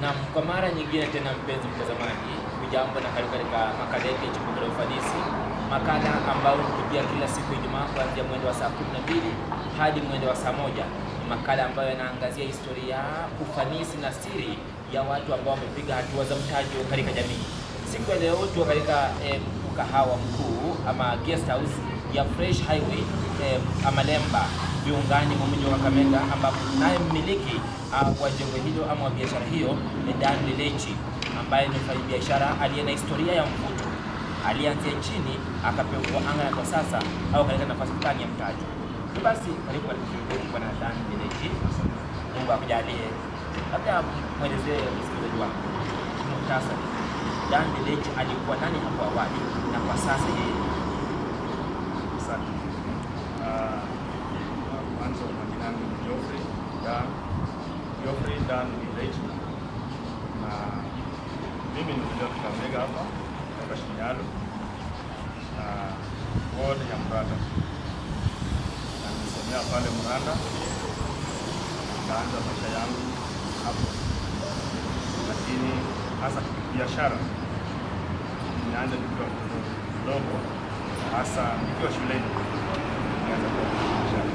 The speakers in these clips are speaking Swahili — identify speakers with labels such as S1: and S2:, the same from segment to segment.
S1: Na kwa mara nyingine tena, mpenzi mtazamaji, hujambo na karibu katika makala yetu ya Chimbuko la Ufanisi, makala ambayo hukujia kila siku ya Ijumaa kuanzia mwendo wa saa 12 hadi mwendo wa saa moja. Ni makala ambayo yanaangazia historia, ufanisi na siri ya watu ambao wamepiga hatua za mtajo katika jamii. Siku ya leo tuko katika eh, mkahawa mkuu ama guest house ya Fresh Highway eh, Amalemba viungani mwa mji wa Kakamega ambapo naye mmiliki uh, wa jengo hilo ama wa biashara hiyo ni Dan Lelechi ambaye ni mfanyabiashara aliye na historia ya mvuto. Alianzia chini akapewa anga na kwa sasa au katika nafasi fulani ya mtaji. Basi karibu katika kituo chetu bwana Dan Lelechi. Mungu akujalie. Labda mwelezee msikilizaji wangu muhtasari. Dan Lelechi alikuwa nani hapo awali na kwa sasa yeye
S2: Asante. Ah, Mwanzo majina yangu ni Geoffrey Dan Geoffrey Dan Village, na mimi nilikuja Kakamega hapa hapa Shinyalo na ward ya Mranda, na nimesomea pale Mranda, nikaanza maisha yangu hapo, lakini hasa biashara nimeanza nikiwa mdogo, hasa nikiwa shuleni nianza kwa biashara.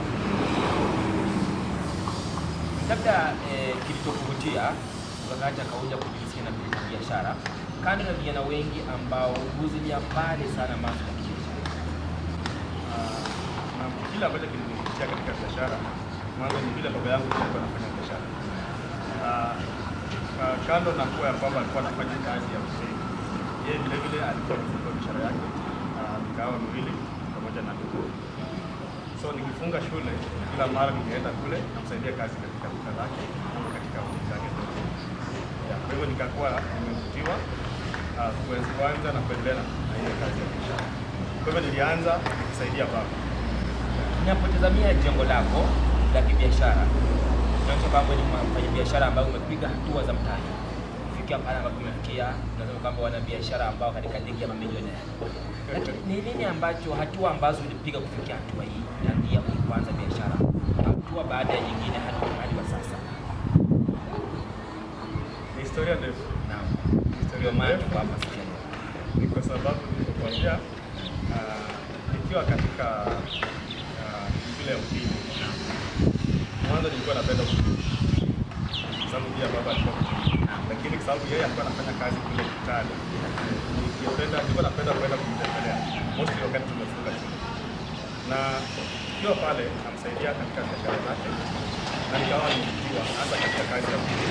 S1: labda eh, kilichokuvutia wakati akauja kujihusisha na na biashara, kando na vijana wengi ambao huzilia mbali sana mambo ya kibiashara.
S2: Ah, na kile ambacho kilinivutia katika biashara mwanzo ni vile baba yangu alikuwa anafanya biashara. Ah, ah, Kando na kuwa ya kwamba alikuwa anafanya kazi ya hoteli, yeye vile vile alikuwa amefungua biashara yake ah, mikahawa miwili pamoja na duka. So nikifunga shule, kila mara ningeenda kule namsaidia kazi katika duka lake ama katika ofisi yake ndogo. Ya, Kwa hivyo nikakuwa nimevutiwa ah, kuanza kwanza na kuendelea na na hiyo kazi ya biashara. Kwa hivyo nilianza nikisaidia baba.
S1: Ninapotazamia jengo lako la kibiashara, unaonyesha kwamba ni mfanyabiashara ambaye umepiga hatua za mtaji kufikia pale ambapo umefikia. Unasema kwamba wana biashara ambao katika ligi ya mamilionea, lakini ni nini ambacho hatua ambazo ulipiga kufikia hatua hii ya kuanza biashara, hatua baada ya nyingine hadi hadi wa sasa?
S2: Ni historia ndefu.
S1: Naam,
S2: Historia
S1: ndio maana
S2: ndefu.
S1: tuko hapa sasa.
S2: Ni kwa sababu nilipokuambia ah, nikiwa katika ah, shule ya upili, mwanzo nilikuwa napenda kupika. Kwa sababu pia baba alikuwa mpishi. lakini kwa sababu yeye alikuwa anafanya kazi kule Kitale, nilipenda nilikuwa napenda kwenda kumtembelea mostly wakati tumefunga shule, na nikiwa pale namsaidia katika biashara zake, na nikawa nimevutiwa hasa katika kazi ya upili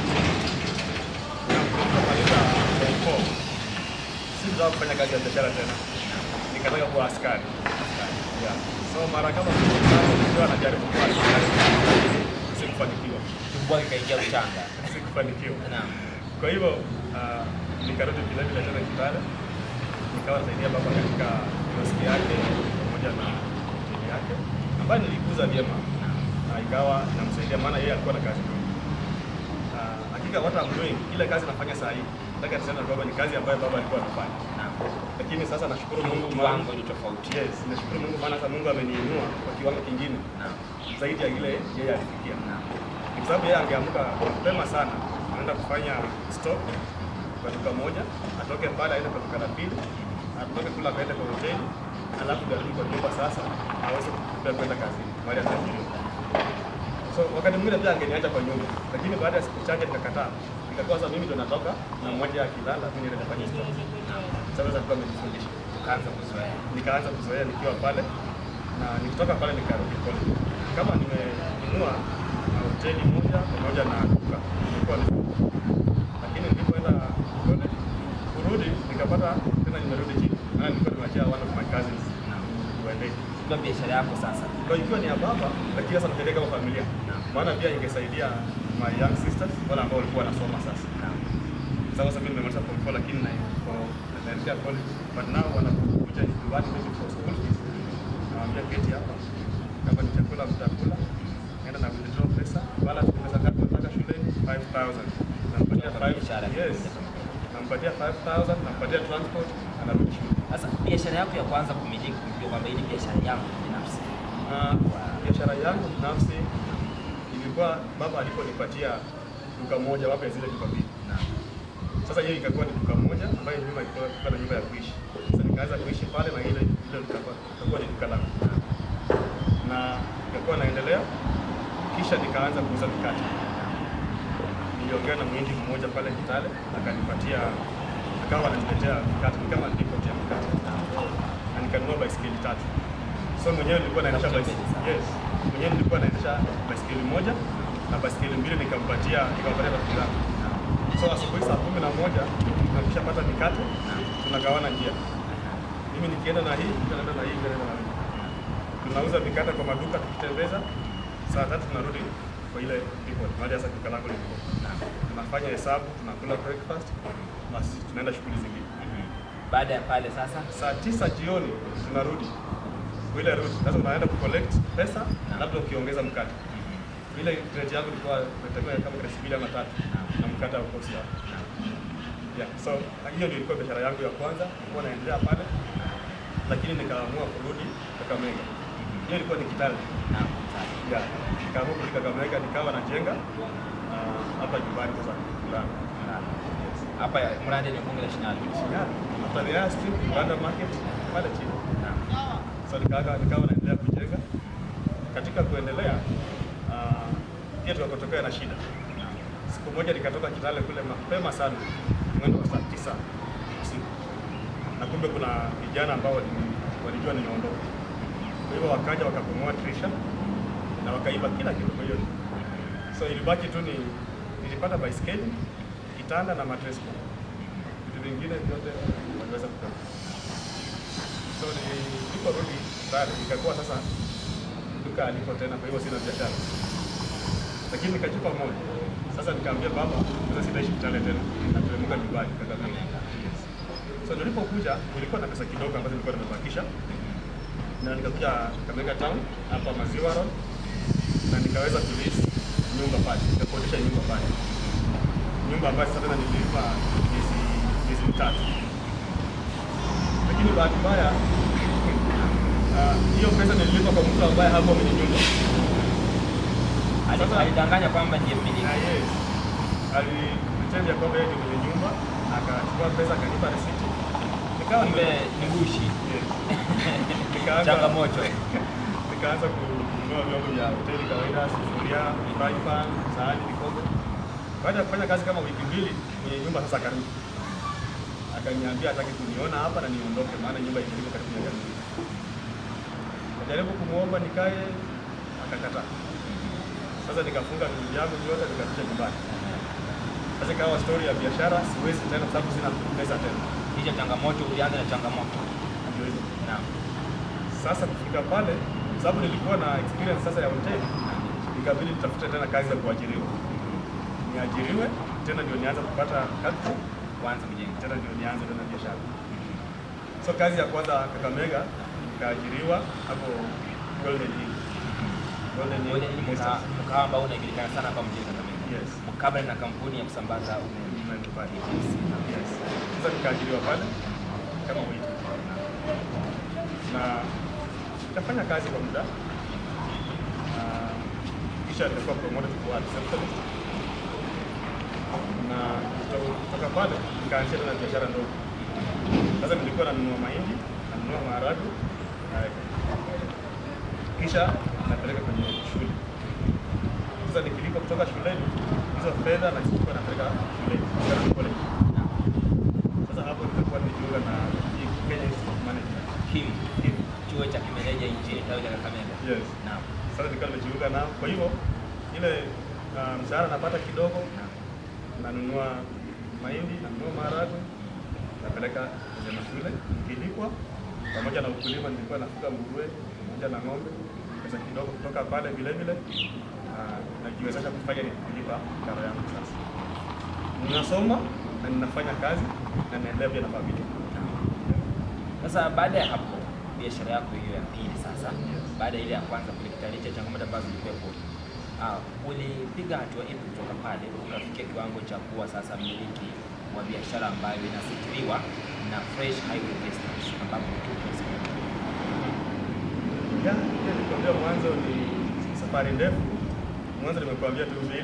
S2: na kumaliza form four sikutaka kufanya kazi ya biashara tena, nikataka kuwa askari. Yeah. So mara kama tano nikiwa najaribu kuwa askari, lakini sikufanikiwa,
S1: Tumbo ikaingia uchanga.
S2: sikufanikiwa.
S1: Naam.
S2: Kwa hivyo ah, nikarudi vile vile tena Kitale, nikawa nasaidia baba katika kioski yake pamoja na hoteli yake ambayo nilikuza vyema, na ikawa namsaidia, maana yeye alikuwa na kazi nyingi. Ah, Hakika what I'm doing, ile kazi nafanya saa hii, nataka niseme kwamba ni kazi ambayo baba alikuwa anafanya,
S1: Naam.
S2: lakini sasa nashukuru Mungu maana
S1: Kiwango ni tofauti.
S2: Yes, nashukuru Mungu maana sasa Mungu ameniinua kwa kiwango kingine
S1: Naam.
S2: zaidi ya ile yeye alifikia.
S1: Naam.
S2: Ni kwa sababu yeye angeamka mapema sana, anaenda kufanya stock kwa duka moja, atoke pale aende kwa duka la pili, atoke kula akaende kwa hoteli, alafu ndio arudi kwa nyumba sasa aweze kupea kwenda kazini mahali ataajiriwa. So wakati mwingine pia angeniacha kwa nyumba, lakini baada ya siku chache nikakataa, nikakuwa sasa mimi ndo natoka na mmoja akilala, mimi ndio nafanya stock. Sasa alikuwa amenifundisha
S1: Ukaanza kuzoea.
S2: nikaanza kuzoea nikiwa pale na nikitoka pale nikarudi college. Kama nimenunua na hoteli moja pamoja na duka nilikuwa nime- lakini nilipoenda college kurudi nikapata tena nimerudi chini, maana nilikuwa nimeachia one of my cousins uendeshe
S1: Kwa biashara yako sasa.
S2: kwa ikiwa ni ya baba, lakini sasa napeleka kama familia, maana pia ingesaidia my young sisters wale ambao walikuwa wanasoma sasa.
S1: Naam.
S2: Sasa sasa mimi nimemaliza form 4 lakini na kwa- naelekea college but now wanakuja nyumbani maybe for school fees. Nawaambia keti hapa. Kama ni chakula mtakula. Naenda na withdraw pesa. Balance ni pesa ngapi nataka shuleni? 5000. Nampatia
S1: Kwa
S2: 5.
S1: biashara.
S2: Yes. Nampatia 5000, nampatia transport, anarudi shule.
S1: Sasa biashara yako ya kwanza kumiliki kujua kwamba hii ni biashara yangu binafsi.
S2: Na biashara yangu binafsi ilikuwa baba aliponipatia duka moja wapo ya zile duka mbili.
S1: Naam.
S2: Sasa hiyo ikakuwa ni duka moja ambayo nyuma ilikuwa ilikuwa na nyumba ya kuishi. Sasa nikaanza kuishi pale na ile ile ikakuwa ikakuwa ni duka langu. Na ikakuwa naendelea kisha nikaanza kuuza mikate. Niliongea na mwindi mmoja pale Kitale akanipatia akawa ananiletea mikate ni kama depot ya mikate. Na nikanunua baisikeli tatu. So mwenyewe nilikuwa naendesha baisikeli. Yes. Mwenyewe nilikuwa naendesha baisikeli moja na baisikeli mbili nikampatia nikampatia rafiki zangu. So asubuhi saa kumi na moja tunakishapata mikate tunagawana njia. Mimi nikienda na hii, mtu anaenda na hii, mtu anaenda na hii. Tunauza mikate kwa maduka tukitembeza. Saa tatu tunarudi kwa ile depot, mahali hasa duka langu liko. Tunafanya hesabu, tunakula breakfast, basi tunaenda shughuli zingine.
S1: Mhm. Baada ya pale sasa
S2: Saa tisa jioni tunarudi kwa ile route. Sasa unaenda kucollect pesa, labda ukiongeza mkate. Ile rate yangu ilikuwa nategemea kama kresi mbili ama tatu na mkate wa kosi hapo. Yeah, so hiyo ndio ilikuwa biashara yangu ya kwanza, nilikuwa naendelea pale, lakini nikaamua kurudi Kakamega. Hiyo ilikuwa ni Kitale.
S1: Naam, sawa.
S2: Yeah, nikaamua kurudi Kakamega, nikawa najenga ah, hapa nyumbani sasa kulala.
S1: Naam. Hapa mradi ni bunge la Shinyalu.
S2: Yeah, after the air strip, Uganda market pale chini.
S1: Naam.
S2: So nikawa nikawa naendelea kujenga. Katika kuendelea ah, pia tukakotokea na shida. Siku moja nikatoka Kitale kule mapema sana, mwendo wa saa tisa usiku, na kumbe kuna vijana ambao wali- walijua nimeondoka. Kwa hivyo wakaja wakabomoa dirisha na wakaiba kila kitu. Kwa hiyo so ilibaki tu ni nilipata baiskeli, kitanda na mattress cover. Vitu vingine vyote waliweza kutoka. So niliporudi pale ikakuwa sasa duka aliko tena, kwa hivyo sina biashara lakini nikachupa moja. Sasa nikaambia baba, sasa sitaishi Kitale tena, nateremka nyumbani Kakamega. Yes. So nilipokuja nilikuwa na pesa kidogo ambazo nilikuwa nimebakisha, na nikakuja Kakamega town hapa Maziwa Road, na nikaweza kulisi nyumba pale, nikakodisha nyumba pale, nyumba ambayo sasa tena nilipa miezi miezi mitatu, lakini bahati mbaya ah, hiyo pesa nililipa kwa mtu ambaye hapo mwenye nyumba
S1: Ali-
S2: Sasa-
S1: Alidanganya kwamba ndiye mmiliki.
S2: Ah, yes. Alitenda ya kwamba yeye ndio mwenye nyumba, akachukua pesa akanipa risiti. Nikawa
S1: Kumbe
S2: nime-
S1: ni ngushi.
S2: Yes. Nikaanza
S1: Changamoto.
S2: nikaanza kununua vyombo vya hoteli kawaida, sufuria, frying pan, sahani, vikombe. Baada ya kufanya kazi kama wiki mbili, mwenye nyumba sasa akarudi. Akaniambia hataki kuniona hapa na niondoke, maana nyumba iko karibu na jamii. Najaribu kumwomba nikae, akakataa. Sasa nikafunga vitu vyangu vyote nikakuja nyumbani. Sasa ikawa story ya biashara, siwezi tena kwa sababu sina pesa tena.
S1: Hicho changamoto ulianza na changamoto.
S2: Ndio hivyo.
S1: Naam.
S2: Sasa kufika pale, sababu nilikuwa na experience sasa ya hoteli, ikabidi nitafute tena kazi ya kuajiriwa. Niajiriwe tena ndio nianze kupata capital,
S1: Kwanza kujenga.
S2: tena ndio nianze tena biashara. So kazi ya kwanza Kakamega, nikaajiriwa hapo Golden Inn. Golden Inn
S1: Ule ni mka-
S2: Estate.
S1: mkahawa ambao unajulikana sana hapa mjini Kakamega.
S2: Yes.
S1: Mkabala na kampuni ya kusambaza umeme.
S2: Umeme pale.
S1: KTC.
S2: Yes. Sasa nikaajiriwa pale kama waiter. Na nikafanya kazi kwa muda. Na kisha nilikuwa promoted kuwa receptionist. Na kuto- kutoka pale nikaanzia tena biashara ndogo. Sasa nilikuwa nanunua mahindi, nanunua maharagwe, naweka. Kisha napeleka kwenye shule. Sasa nikilipa kutoka shuleni, hizo fedha nazichukua napeleka shuleni, Garden college. Sasa hapo nilikuwa nijiunga na hii Kenya Institute of Management.
S1: KIM,
S2: Hii.
S1: chuo cha kimeneja nchini tawi la Kakamega.
S2: Yes.
S1: Naam.
S2: Sasa nilikuwa nimejiunga nao. Kwa hivyo ile uh, mshahara napata kidogo,
S1: Naam.
S2: nanunua mahindi, nanunua maharagwe, napeleka kwenye mashule nikilipwa, pamoja na ukulima. Nilikuwa nafuga nguruwe pamoja na ng'ombe, pesa kidogo kutoka pale vile vile uh, najiwezesha kufanya ni kulipa karo yangu. Sasa ninasoma na ninafanya kazi na naendelea pia na familia.
S1: Sasa baada ya hapo biashara yako hiyo ya pili sasa,
S2: Yes.
S1: baada ya ile ya kwanza kulikutana cha changamoto ambazo zilikuwepo, ah, ulipiga hatua ipi kutoka pale ukafikia kiwango cha kuwa sasa mmiliki wa biashara ambayo inasitiriwa na Fresh Highway Investments ambapo tupo sasa?
S2: Ya, ile nilikwambia mwanzo ni safari ndefu. Mwanzo nimekuambia tu mbili,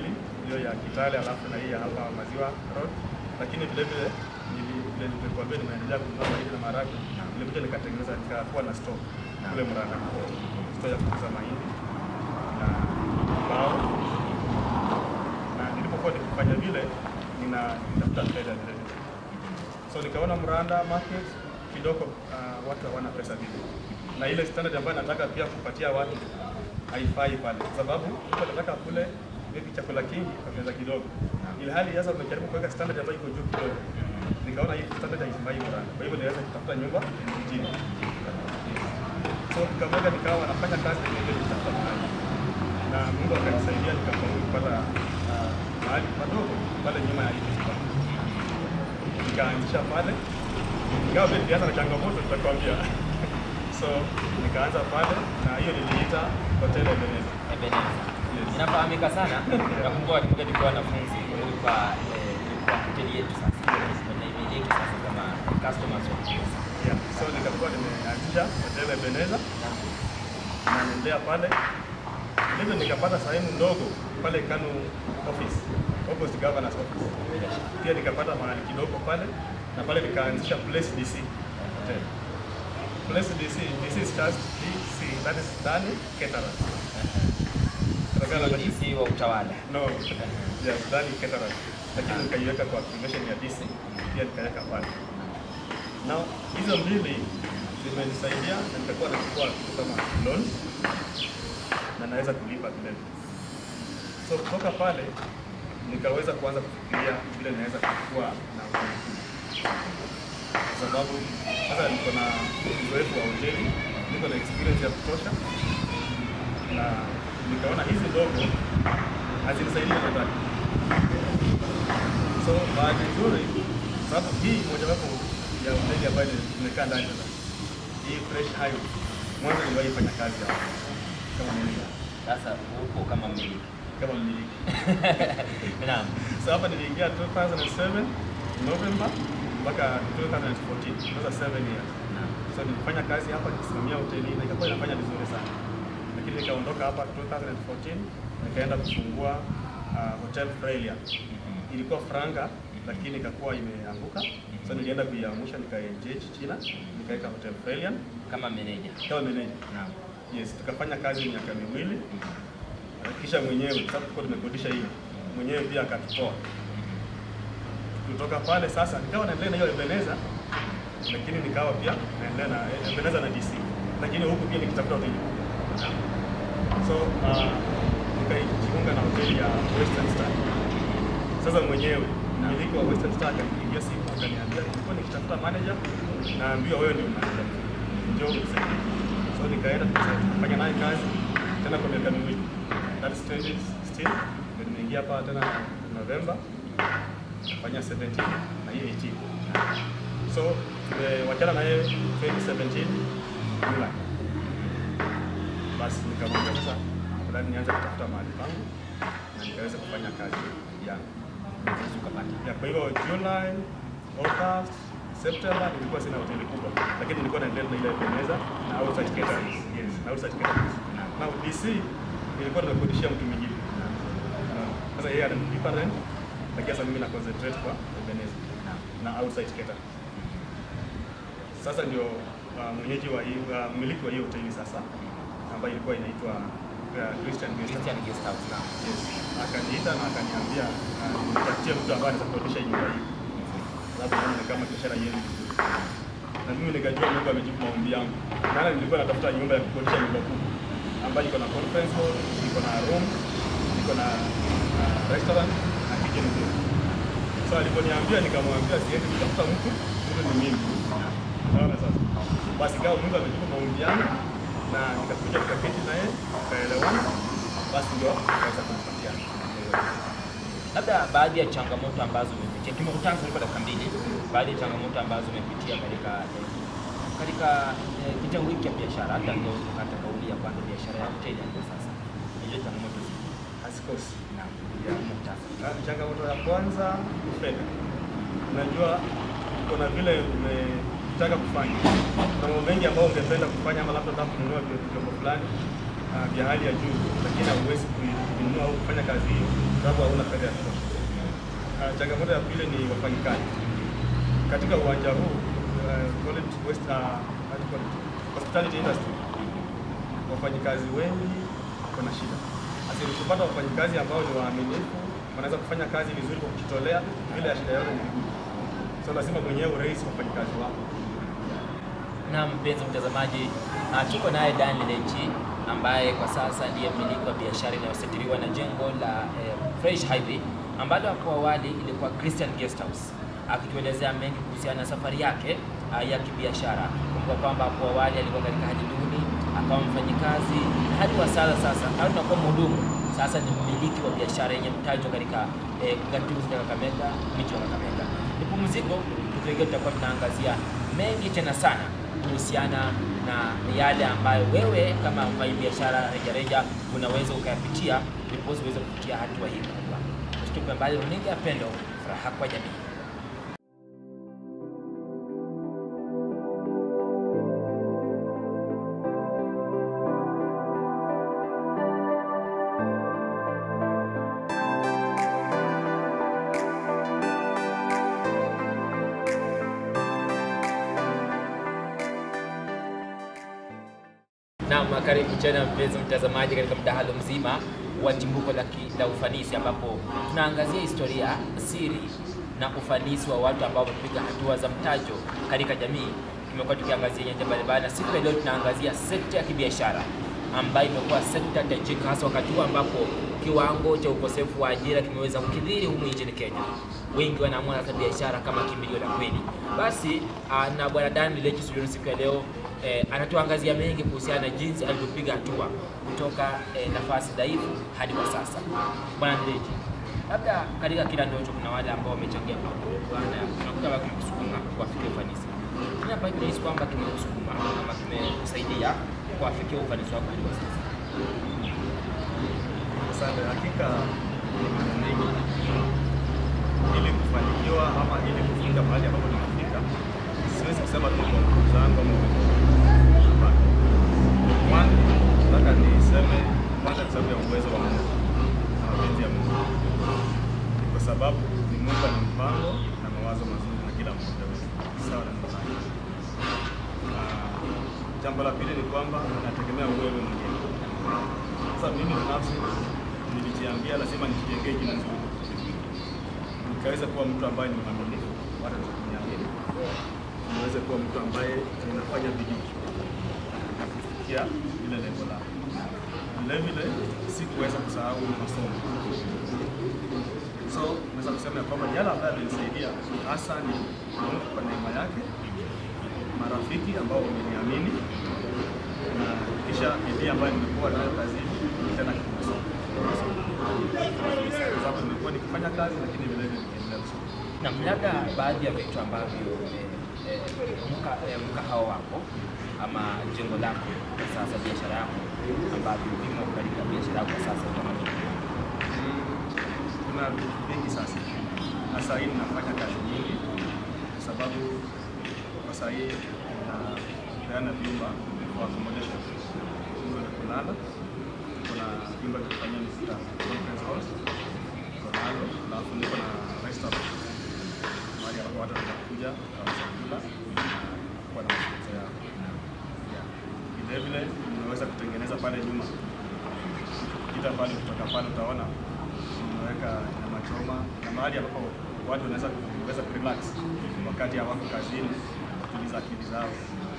S2: hiyo ya Kitale alafu na hii ya hapa Maziwa Road, lakini vile vile nili- vile nilikuambia nimeendelea kununua mahindi na maharagwe, nilikuja nikatengeneza nikakuwa na store kule Murang'a, store ya kuuza mahindi na mbao, na nilipokuwa nikifanya vile ninatafuta fedha vile vile, so nikaona Mranda market kidogo uh, watu hawana pesa vile, na ile standard ambayo nataka pia kupatia watu haifai pale, kwa sababu mtu anataka kule maybe chakula kingi kwa pesa kidogo, ili hali sasa umejaribu kuweka standard ambayo iko juu kidogo. Nikaona hii standard haifai Muranda, kwa hivyo niweza kutafuta nyumba mjini. So nikamweka nikawa nafanya kazi na ile nitafuta mahali, na Mungu akanisaidia nikafaulu kupata uh, mahali padogo pale nyuma ya hii festival. Nikaanzisha pale, ingawa pia nilianza na changamoto nitakwambia. so nikaanza pale na hiyo niliita Hotel Ebeneza.
S1: Ebeneza.
S2: Yes.
S1: Inafahamika sana. Nakumbuka tukiwa tulikuwa wanafunzi ilikuwa eh, ilikuwa hoteli yetu sasa. Tunaimiliki sasa kama customers wa Kiosa.
S2: Yeah. So nikakuwa nimeanzisha Hotel Ebeneza na naendelea pale ndivyo nikapata sehemu ndogo pale Kanu office opposite governor's office. Pia nikapata mahali kidogo pale na pale nikaanzisha Place DC Hotel. Place DC, this is just DC, that is Dani Caterers. Kutokana na
S1: DC wa utawala.
S2: No, yes, Dani Caterers. Lakini nikaiweka kwa activation ya DC, pia nikaweka pale. Now, hizo mbili zimenisaidia na nitakuwa nachukua kitu kama loan na naweza kulipa vile vile. So kutoka pale nikaweza kuanza kufikiria vile naweza kukua na majukumu. kwa sababu sasa niko na uzoefu wa hoteli, niko na experience ya kutosha, na nikaona hizi ndogo hazinisaidii chochote. So bahati nzuri, sababu hii mojawapo ya hoteli ambayo nimekaa ndani sasa, hii Fresh Highway, mwanzo niliwahi fanya kazi hapa kama manager,
S1: Sasa huko kama mmiliki.
S2: kama mmiliki.
S1: Naam.
S2: So hapa niliingia 2007 November mpaka 2014, sasa 7 years.
S1: Naam.
S2: So nilifanya kazi hapa nikisimamia hoteli na ikakuwa inafanya vizuri sana, lakini nikaondoka hapa 2014 nikaenda kufungua uh, Hotel Frelia.
S1: Mhm.
S2: Ilikuwa franga lakini ikakuwa imeanguka, so nilienda kuiamsha nikaengage China, nikaweka Hotel Frelia
S1: Kama meneja.
S2: kama manager.
S1: Naam.
S2: Yes, tukafanya kazi miaka miwili, kisha mwenyewe sababu tulikuwa tumekodisha hiyo mwenyewe pia akatutoa kutoka pale sasa nikawa naendelea na hiyo Ebeneza, lakini nikawa pia naendelea na Ebeneza na DC, lakini huku pia nikitafuta hoteli. So uh, nikajiunga na hoteli ya Western Star. Sasa mwenyewe mmiliki wa Western Star akanipigia simu akaniambia, nilikuwa nikitafuta manager, naambiwa wewe ndio manager, njoo unisaidie. So nikaenda tukafanya naye kazi tena kwa miaka miwili, that is 20 still. Ndio nimeingia hapa tena November kufanya 17 na hii 18. So tumewachana na yeye 2017 July. Basi nikamwambia sasa afadhali nianze kutafuta mahali pangu na nikaweza kufanya kazi yangu.
S1: Unaweza ukapata.
S2: Ya, kwa hivyo July, August, September nilikuwa sina hoteli kubwa, lakini nilikuwa naendelea na ile Ebeneza na outside catering. Yes, na outside catering. Na DC nilikuwa nimekodishia mtu mwingine. Unaona? Sasa yeye ananilipa rent, lakini sasa mimi na concentrate kwa Ebeneza
S1: Naam.
S2: na outside catering. Sasa ndio uh, mwenyeji wa hii uh, mmiliki wa hiyo hoteli sasa ambayo ilikuwa inaitwa uh, Christian Guest House.
S1: Christian Guest House. Naam.
S2: Yes. Akaniita na akaniambia uh, nitafutie mtu ambaye anaweza kukodisha nyumba hii. Sababu naona ni kama biashara yenu vizuri. Na mimi nikajua Mungu amejibu maombi yangu. Maana nilikuwa natafuta nyumba ya kukodisha nyumba kubwa ambayo iko na conference hall, iko na room, iko na uh, restaurant na kitchen nzuri. So aliponiambia nikamwambia siendi kutafuta mtu, mtu ni mimi. Unaona sasa. Basi kama Mungu amejibu maombi yangu na nikakuja tukaketi naye, tukaelewana, basi ndio akaweza kunipatia.
S1: Labda baadhi ya changamoto ambazo umepitia, tumekutana kwa dakika mbili, baadhi ya changamoto ambazo umepitia katika katika eh, kitengo hiki cha biashara, hata ndio ukata kauli ya kwanza biashara ya hoteli hadi sasa. Hizo changamoto zipi?
S2: Hazikosi.
S1: Naam.
S2: Ya.
S1: Muhtasari.
S2: Ah, Changamoto ya kwanza ni fedha. Unajua kuna vile umetaka kufanya, kuna mambo mengi ambayo ungependa kufanya, ama labda unataka kununua vyombo fulani, uh, vya hali ya juu, lakini hauwezi kuinunua au kufanya kazi hiyo sababu hauna fedha ya kutosha. Uh, changamoto ya pili ni wafanyikazi katika uwanja huu uh, call it West, uh, how do you call it? hospitality industry, wafanyikazi wengi kuna shida. Asili kupata wafanyikazi ambao ni waaminifu, wanaweza kufanya kazi vizuri kwa kujitolea, bila ya shida yote ni vigumu. So lazima mwenyewe urahisi wafanyikazi wako.
S1: Na mpenzi mtazamaji, ah, tuko naye Dan Lechi ambaye kwa sasa ndiye mmiliki wa biashara inayositiriwa na jengo la eh, Fresh Highway ambalo hapo awali ilikuwa Christian Guest House, akituelezea mengi kuhusiana na safari yake ah, ya kibiashara. Kumbuka kwamba hapo awali alikuwa katika hali duni, akawa mfanyikazi hadi wa sasa sasa au tunakuwa mhudumu sasa ni mmiliki wa biashara yenye mtajo katika eh, gatuzi la Kakamega, mji wa Kakamega. Ni pumziko, tukirejea tutakuwa tunaangazia mengi tena sana kuhusiana na yale ambayo wewe kama mfanya biashara rejareja unaweza ukayapitia ndiposa uweze kufikia hatua hii kubwa. Usitupe mbali, runinga ya Pendo, furaha kwa jamii. Naam, karibu tena mpenzi mtazamaji katika mdahalo mzima wa chimbuko la, ki- la ufanisi ambapo tunaangazia historia, siri na ufanisi wa watu ambao wamepiga hatua za mtajo katika jamii. Tumekuwa tukiangazia nyanja mbalimbali na siku ya leo tunaangazia sekta ya kibiashara ambayo imekuwa sekta tajika hasa wakati huu ambapo kiwango cha ukosefu wa ajira kimeweza kukithiri humu nchini Kenya. Wengi wanaamua sasa biashara kama kimbilio la kweli. Basi ah, na bwana Dan Lechi studioni siku ya leo eh, anatuangazia mengi kuhusiana na jinsi alivyopiga hatua kutoka eh, nafasi dhaifu hadi kwa sasa. Bwana Lechi, labda katika kila ndoto kuna wale ambao wamechangia pakubwa na unakuta wao kimekusukuma kuwafikia ufanisi. Kile ambacho tunahisi kwamba kimekusukuma ama kimekusaidia kuwafikia ufanisi wako hadi kwa sasa.
S2: Asante. Hakika ni mambo mengi ili kufanikiwa ama ili kufika mahali ambapo tunafika, siwezi kusema tu kwa nguvu zangu ama uwezo wangu. Hapana. Kwanza nataka niseme kwanza kwa sababu ya uwezo wa Mungu na mapenzi ya Mungu, kwa sababu ni Mungu ana mpango na mawazo mazuri na kila mmoja wetu, sawa na mpango. Jambo la pili ni kwamba nategemea wewe mwenyewe. Sasa mimi binafsi nilijiambia lazima nijijengee jina nzuri, nikaweza kuwa mtu ambaye ni mwaminifu, watu kuniamini, niweze kuwa mtu ambaye ninafanya bidii na kufikia ile lengo langu. Vile vile sikuweza kusahau masomo, so naweza kusema ya kwamba yale ambayo amenisaidia hasa ni Mungu kwa neema yake, marafiki ambao wameniamini na kisha bidii ambayo nimekuwa nayo kazini tena kimasomo, kwa sababu nimekuwa nikifanya kazi lakini vile vile nikiendelea kusoma.
S1: Na labda baadhi ya vitu ambavyo eh, eh, mka- eh, mkahawa wako ama jengo lako kwa sasa, biashara yako ambavyo vimo katika biashara yako kwa sasa utamaduni.
S2: Kuna vitu vingi sasa, na saa hii ninafanya kazi nyingi kwa sababu kwa saa hii napeana vyumba for accommodation, vyumba vya kulala. Kuna vyumba vya kufanyia mikutano, conference halls, niko nalo, alafu niko na restaurant mahali ambapo watu wanakuja kwa chakula na kuwa na mazungumzo yao. Yeah. Vile vile nimeweza kutengeneza pale nyuma kita pale kutoka pale utaona nimeweka nyama choma na mahali ambapo watu wanaweza kuweza kurelax wakati hawako kazini, kutuliza akili zao.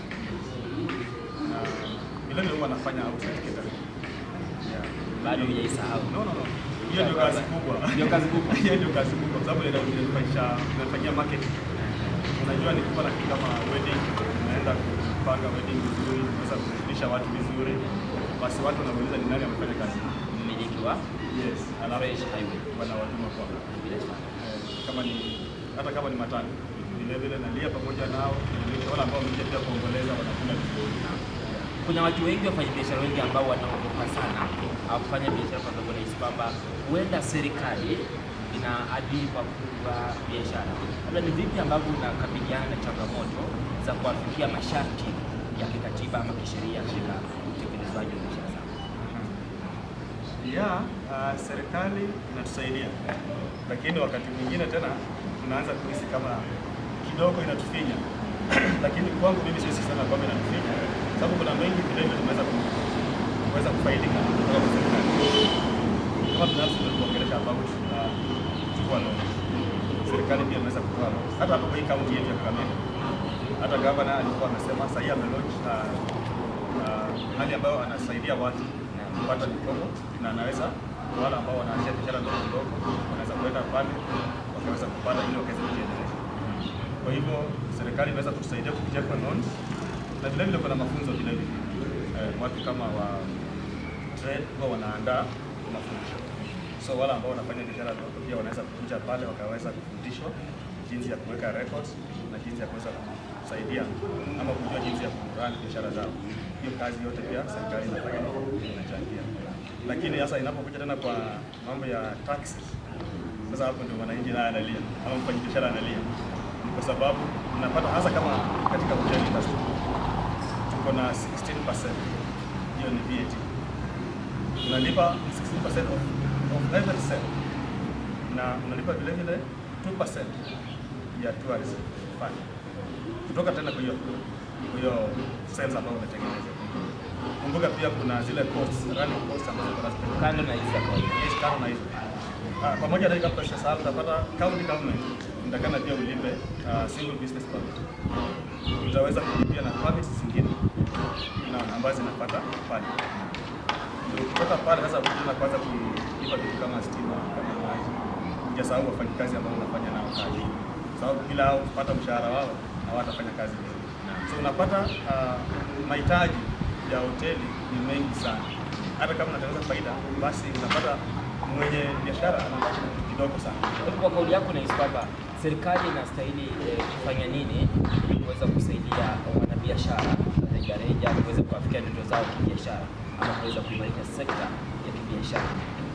S2: Na vile vile huwa nafanya outside catering. Yeah.
S1: Bado hujaisahau.
S2: No, no, no. Hiyo ndio kazi kubwa.
S1: Ndio kazi kubwa.
S2: Hiyo ndio kazi kubwa kwa sababu ndio tunafanyia tunafanyia marketing. Unajua ni kama kitu kama wedding, unaenda kupanga wedding vizuri, unaweza kujulisha watu vizuri. Basi watu wanauliza ni nani amefanya kazi.
S1: Mmiliki wa
S2: Yes, alafu
S1: Fresh Highway.
S2: wanawatuma kwa
S1: Bila shaka.
S2: eh, kama ni hata kama ni matano vile vile nalia pamoja nao, kujulisha wale ambao wamekuja pia kuomboleza wanakula vizuri.
S1: Kuna watu wengi wafanya biashara wengi ambao wanaogopa sana au kufanya biashara kwa sababu wanahisi kwamba huenda serikali inaadhibu pakubwa biashara. Labda ni vipi ambavyo unakabiliana na changamoto za kuwafikia masharti ya kikatiba ama kisheria katika utekelezaji wa biashara zako?
S2: Ya, uh, serikali inatusaidia, lakini wakati mwingine tena tunaanza kuhisi kama kidogo inatufinya lakini kwangu mimi siwezi sema kwamba inatufinya, sababu kuna mengi vile vile tumeweza ku- kuweza kufaidika kutoka kwa serikali. Kama binafsi ndio tuongelesha ambapo tunachukua loan, serikali pia imeweza kutoa loan hata hapo kwa hii kaunti yetu ya Kakamega. Hata gavana alikuwa amesema sasa hii amelaunch uh, uh, hali ambayo anasaidia watu kupata mikopo na anaweza kwa wale ambao wanaanzia biashara ndogo ndogo wanaweza kuenda pale wakaweza kupata ili wakaweza kujiendeleza. Kwa hivyo serikali imeweza kutusaidia kupitia kwa loans na vile vile kuna mafunzo vile vile eh, watu kama wa trade huwa wanaandaa mafundisho, so wale ambao wanafanya biashara ndogo pia wanaweza kukuja pale wakaweza kufundishwa jinsi ya kuweka records na jinsi ya kuweza kusaidia ama kujua jinsi ya kurun biashara zao. Hiyo kazi yote pia serikali inafanya inachangia, lakini sasa inapokuja tena kwa mambo ya taxes, sasa hapo ndio mwananchi naye analia ama mfanyabiashara analia, Ni kwa sababu unapata hasa kama katika hotel industry tuko na 16% hiyo ni VAT unalipa 16% of, of every sale na unalipa vile vile 2% ya tourism fund kutoka tena kwa hiyo kwa hiyo sales ambayo umetengeneza. Kumbuka pia kuna zile costs, running costs ambazo kuna
S1: Kando na hizi za kawaida.
S2: Yes, kama na hizo. Ah, pamoja na hiyo kabla sasa utapata county government utakana pia ulipe ah, single business permit. Utaweza kulipia na permits zingine na ambazo zinapata pale. Ndio kutoka pale sasa unaanza kwanza kulipa vitu kama stima, kama maji. Hujasahau wafanyikazi ambao unafanya nao kazi. Sababu bila hao kupata mshahara wao hawatafanya kazi vizuri. So unapata ah, mahitaji ya hoteli ni mengi sana. Hata kama unatengeneza faida, basi unapata mwenye biashara anabaki na kitu kidogo sana.
S1: Kwa hivyo kwa kauli yako nahisi kwamba serikali inastahili eh, kufanya nini ili kuweza kusaidia wanabiashara rejareja kuweza kuwafikia ndoto zao kibiashara ama kuweza kuimarisha sekta ya kibiashara.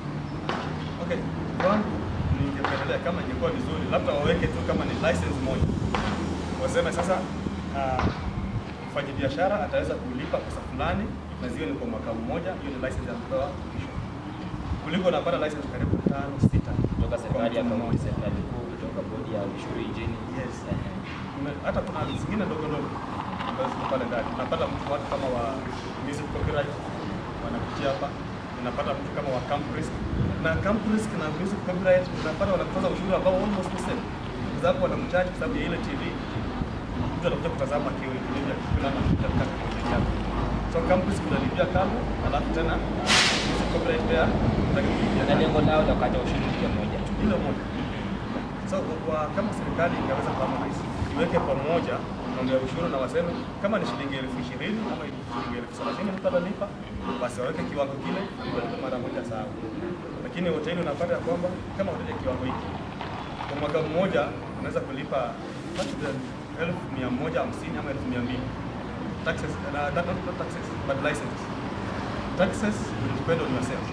S2: Okay, kwangu ningependelea kama ingekuwa vizuri, labda waweke tu kama ni license moja, waseme sasa uh, mfanyabiashara ataweza kulipa pesa fulani na ziwe ni kwa mwaka mmoja, hiyo ni license ya kupewa mwisho, kuliko unapata license karibu tano sita
S1: Kutoka serikali ya
S2: kwa mtu
S1: kaunti,
S2: mmoja.
S1: serikali kuu, kutoka bodi ya ushuru nchini.
S2: Yes.
S1: Ehe.
S2: Kuna- hata kuna zingine ndogo ndogo ambazo ziko pale ndani. Unapata mtu watu kama wa music copyright wanakuja hapa, unapata mtu kama wa camp risk na camp risk na music copyright unapata wanakutoza ushuru ambao almost the same, kwa sababu wanamcharge kwa sababu ya ile TV. Mtu anakuja kutazama kiwe kiwe kuna na katika kwenye yako. So camp risk unalipia kama, alafu tena music copyright pia unalipia
S1: Na lengo lao la kukata ushuru ni moja tu.
S2: hilo moja. So kwa kama serikali ingeweza kama hizi iweke pamoja mambo ya ushuru na waseme kama ni shilingi elfu ishirini ama shilingi elfu thelathini mtu atalipa, basi waweke kiwango kile alipe mara moja sawa. Lakini hoteli unapata ya kwamba kama hoteli kiwango hiki kwa mwaka mmoja unaweza kulipa takriban elfu mia moja hamsini ama elfu mia mbili taxes, na, not, not, not taxes but licenses. Taxes will depend on yourself.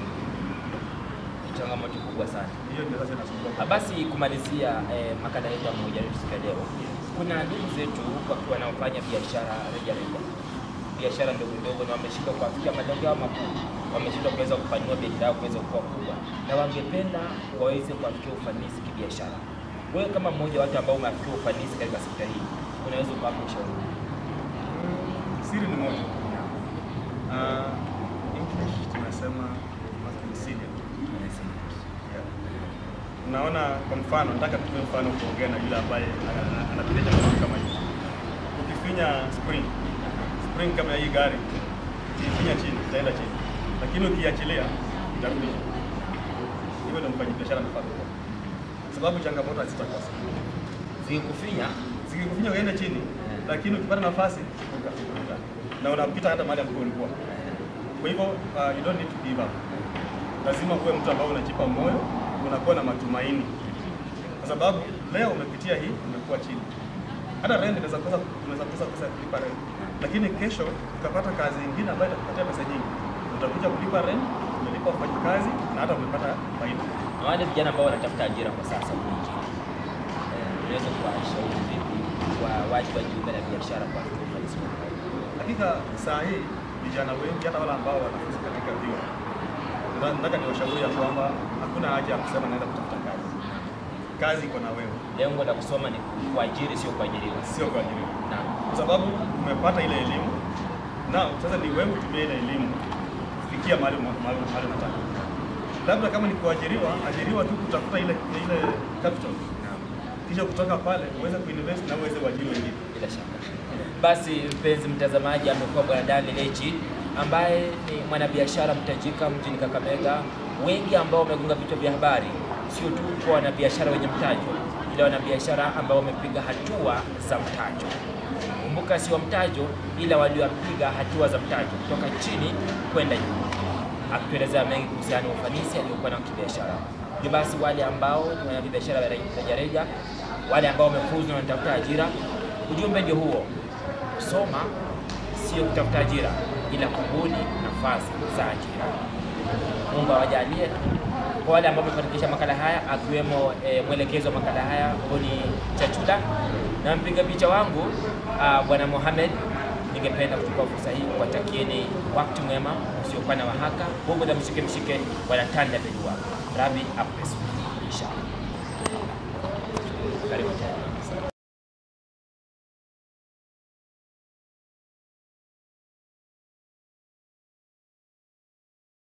S1: Ni changamoto kubwa sana.
S2: Hiyo ndio sasa inasumbua.
S1: Ah, Basi kumalizia eh, makala yetu ya Mahojiano siku ya leo, kuna ndugu zetu wakiwa wanaofanya biashara rejareja, biashara ndogo ndogo, na wameshindwa kuafikia malengo yao makuu, wameshindwa kuweza kupanua biashara yao kuweza kuwa kubwa, na wangependa waweze kuafikia ufanisi kibiashara. Wewe kama mmoja wa watu ambao umeafikia ufanisi katika sekta hii, unaweza kuwapa ushauri upi?
S2: Siri ni moja. Uh, English tunasema must be resilient. Yeah. Unaona, kwa mfano, nataka tuwe mfano kuongea na yule ambaye ana- ana- anapitia changamoto kama hiyo. Ukifinya spring spring kama ya hii gari, ukifinya chini itaenda chini, lakini ukiachilia itarudi juu. Hivyo ndio mfanyabiashara anafaa kuwa, sababu changamoto hazitakosa.
S1: Zikikufinya
S2: Zikikufinya uende chini, lakini ukipata nafasi ukafika na unapita hata mahali ambapo ulikuwa. Kwa hivyo uh, you don't need to give up. Lazima uwe mtu ambao unajipa moyo, unakuwa na matumaini, kwa sababu leo umepitia hii, umekuwa chini. Hata rent inaweza kosa, unaweza kosa pesa ya kulipa rent, lakini kesho ukapata kazi nyingine ambayo itakupatia pesa nyingi, utakuja kulipa rent, umelipa wafanyakazi na hata umepata faida.
S1: na wale vijana ambao wanatafuta ajira kwa sasa huku nchini, eh, unaweza kuwashauri vipi kwa waje wajiunga na biashara kwa kufikia ufanisi wao?
S2: Hakika saa hii vijana wengi hata wale ambao wanafunzi katika vyuo na- nataka niwashauri ya kwamba hakuna haja ya kusema naenda kutafuta kazi. Kazi iko na wewe,
S1: Lengo la kusoma ni kuajiri, sio kuajiriwa.
S2: sio kuajiriwa,
S1: Naam.
S2: kwa sababu umepata ile elimu na sasa ni wewe utumie ile elimu kufikia mahali mahali mahali unataka. Labda kama ni kuajiriwa, ajiriwa tu kutafuta ile ile capital,
S1: Naam.
S2: kisha kutoka pale uweze kuinvest na uweze kuajiri wengine.
S1: Bila shaka. Basi mpenzi mtazamaji, amekuwa bwana Daniel Lechi ambaye ni mwanabiashara mtajika mjini Kakamega. Wengi ambao wamegonga vichwa vya habari sio tu kwa wanabiashara wenye mtajo, ila wanabiashara ambao wamepiga hatua za mtajo. Kumbuka, sio mtajo, ila waliopiga hatua za mtajo kutoka chini kwenda juu, akituelezea mengi kuhusiana na ufanisi aliokuwa nao kibiashara. Hivyo basi, wale ambao ni wanabiashara wa rejareja, wale ambao wamefuzu na wanatafuta ajira, ujumbe ndio huo: kusoma sio kutafuta ajira, ila kubuni nafasi za ajira. Mungu awajalie. Kwa wale ambao wamefanikisha makala haya, akiwemo e, mwelekezi wa makala haya Boni Chachuda na mpiga picha wangu ah, bwana Mohamed, ningependa kuchukua fursa hii kuwatakieni wakati mwema usiokuwa na wahaka. Mungu na mshike mshike, wanatanda bedua rabi apesu